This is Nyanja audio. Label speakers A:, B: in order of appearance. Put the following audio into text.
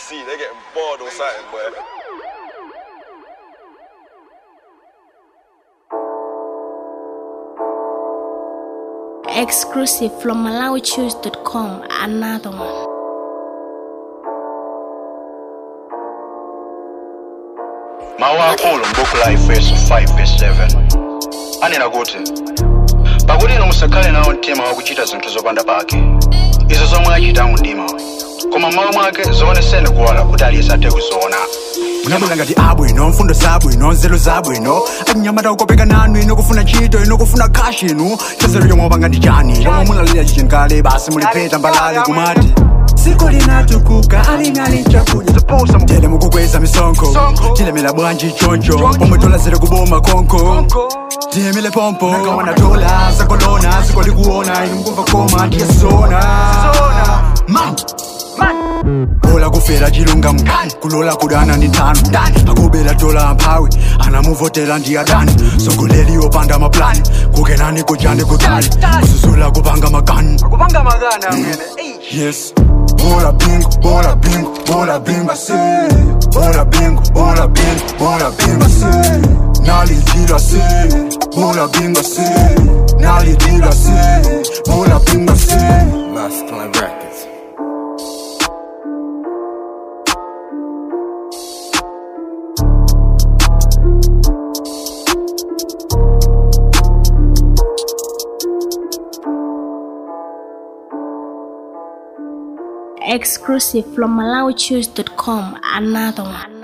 A: see, they getting bored or something, boy.
B: Exclusive from MalawiChoose.com. Another one.
C: mawu akulu m'buku la efeso 5:7 anena kuti pakuti inu musakhale nawo mtima wakuchita zinthu zopanda pake izo zomwe achita mu mdima koma mmawa mwake zioneseni kuwala kuti aliyense athe kuziona
D: munabwera ngati abwino mfundo zabwino nzeru zabwino achinyamata kukopeka nanu ino kufuna ntchito ino kufuna kashi inu chazero chomwe wapanga ndi chani chomwe mulalira chichenkale basi mulipeta mbalale kumati siku linatukuka alinali chakudya tele mukukweza misonkho tilemera bwanji choncho pomwe tolazere kuboma konko tiyemele pompo nakawana dola zakolona ziko likuona inu mukumva koma tiyasona Man. bola kufera chilungamo kulola kudana ndi nthano akubera dola amphawi anamuvotera ndi adani sogoleri opanda maplani kukenani kujani kutali kuzuzula kupanga makani yes bola bingo bola bingo bola bingo se bola bingo bola bingo bola bingo se nalidira se bola bingo se nalidira se bola bingo se
A: Masculine Records.
B: Exclusive from MalawiChoose.com. Another one.